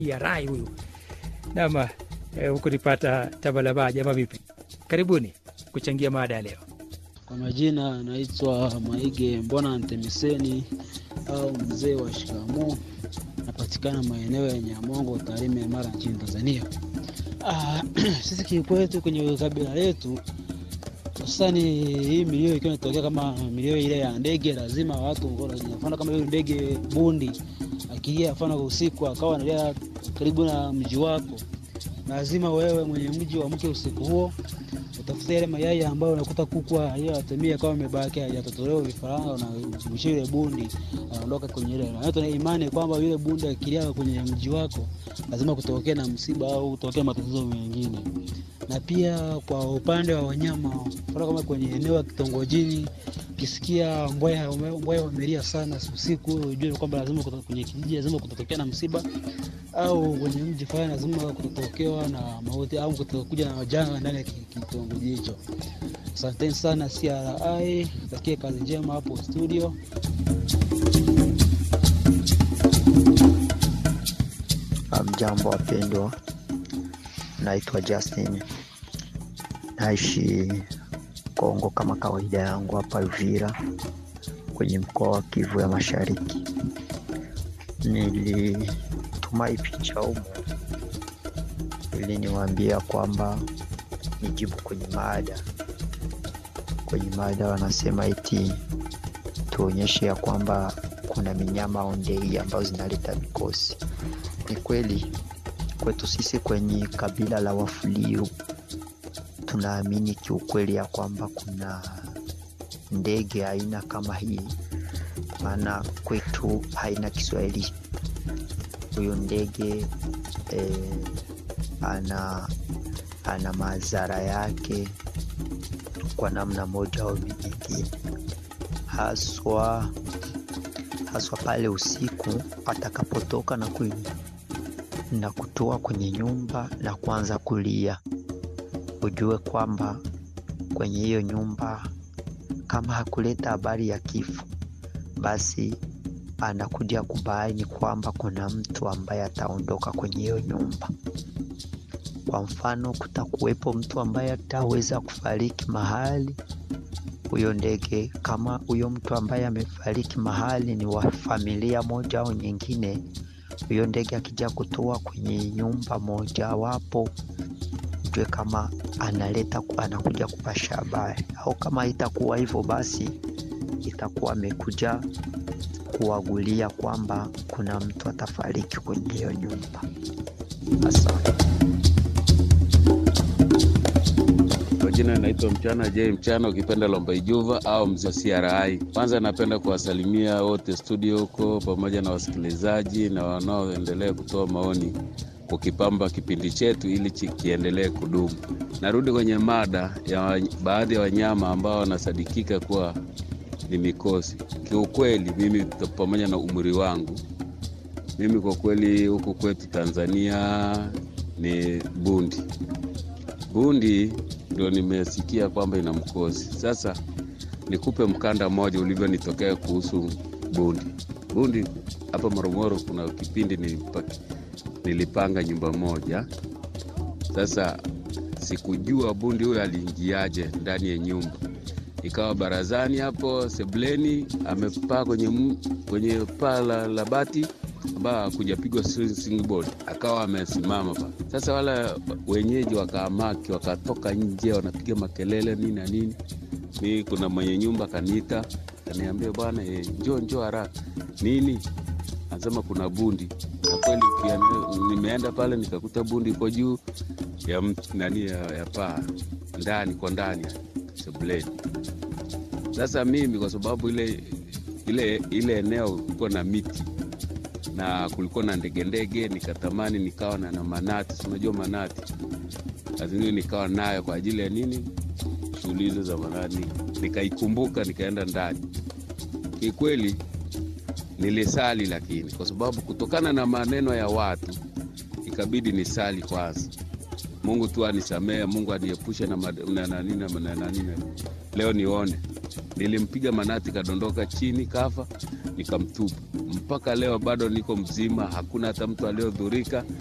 ya rai huyu nama eh, huku nipata tabalaba jama vipi karibuni kuchangia mada ya leo Kwa majina anaitwa Maige Mbona Ntemiseni au mzee wa shikamoo, napatikana maeneo ya Nyamongo, Tarime, Mara nchini Tanzania. Ah, sisi kikwetu kwenye kabila letu hususani hii milio ikiwa inatokea kama milio ile ya ndege, lazima watu mfano kama hiyo ndege bundi akilia mfano usiku akawa analia karibu na mji wako, lazima wewe mwenye mji uamke usiku huo utafuta yale mayai ambayo unakuta kuku aliyoyatumia kama amebaki hajatotolewa vifaranga, unamshia yule bundi anaondoka kwenye ile. Na tuna imani kwamba yule bundi akilia kwenye mji wako lazima kutokea na msiba au kutokea matatizo mengine. Na pia kwa upande wa wanyama, mfano kama kwenye eneo la kitongojini, ukisikia mbweha mbweha wamelia sana usiku, ujue kwamba lazima kuto- kwenye kijiji lazima kutatokea na msiba au kwenye mji fulani lazima kutotokewa na mauti au kutokuja na majanga ndani ya ki- kitongoji hicho. Asanteni sana CRI, takie kazi njema hapo studio. Mjambo wapendwa, naitwa Justin, naishi Kongo kama kawaida yangu hapa Uvira kwenye mkoa wa Kivu ya Mashariki. Nilituma hii picha humu ili niwaambia kwamba nijibu kwenye mada. Kwenye mada wanasema eti tuonyeshe ya kwamba kuna minyama ondei ambazo zinaleta mikosi. Ni kweli kwetu sisi kwenye kabila la Wafuliru tunaamini kiukweli ya kwamba kuna ndege aina kama hii, maana kwetu haina Kiswahili. Huyo ndege eh, ana ana madhara yake kwa namna moja au nyingine, haswa haswa pale usiku atakapotoka na ku, na kutoa kwenye nyumba na kuanza kulia, ujue kwamba kwenye hiyo nyumba kama hakuleta habari ya kifo, basi anakuja kubaini kwamba kuna mtu ambaye ataondoka kwenye hiyo nyumba. Kwa mfano, kutakuwepo mtu ambaye ataweza kufariki mahali huyo ndege, kama huyo mtu ambaye amefariki mahali ni wa familia moja au nyingine, huyo ndege akija kutoa kwenye nyumba mojawapo, ujue kama analeta anakuja kupasha habari, au kama itakuwa hivyo, basi itakuwa amekuja kuwagulia kwamba kuna mtu atafariki kwenye hiyo nyumba. Asante. Kwa jina naitwa Mchana J Mchana, ukipenda Lomba Ijuva au mzee wa CRI. Kwanza napenda kuwasalimia wote studio huko pamoja na wasikilizaji na wanaoendelea kutoa maoni kukipamba kipindi chetu ili chi- kiendelee kudumu. Narudi kwenye mada ya wa- baadhi ya wanyama ambao wanasadikika kuwa ni mikosi. Kiukweli mimi t- pamoja na umri wangu, mimi kwa kweli huku kwetu Tanzania ni bundi bundi ndio nimesikia kwamba ina mkosi. Sasa nikupe mkanda mmoja ulivyonitokea kuhusu bundi. Bundi hapa Morogoro, kuna kipindi nilipa, nilipanga nyumba moja. Sasa sikujua bundi huyo aliingiaje ndani ya nyumba, ikawa barazani hapo sebuleni, amepaa kwenye, m- kwenye paa la, la bati ambayo hakujapigwa board, akawa amesimama pa. Sasa wala wenyeji wakaamaki, wakatoka nje, wanapiga makelele nini na nini. Mi kuna mwenye nyumba kaniita, kaniambia bwana, eh, njoo njoo haraka. Nini? Anasema kuna bundi. Na kweli ukiende- nimeenda pale nikakuta bundi iko juu ya mt- nani ya, ya paa ndani kwa ndani sebuleni. Sasa mimi kwa sababu ile ile ile eneo kulikuwa na miti na kulikuwa na ndege ndege, nikatamani nikawa na, na manati, si unajua manati, lazima nikawa nayo kwa ajili ya nini, shughuli hizo za manati. Nikaikumbuka nikaenda ndani. Kikweli nilisali, lakini kwa sababu kutokana na maneno ya watu ikabidi nisali kwanza, Mungu tu anisamehe, Mungu aniepushe na mad- na nani na na nani. na- Leo nione Nilimpiga manati kadondoka chini kafa, nikamtupa. Mpaka leo bado niko mzima, hakuna hata mtu aliyodhurika.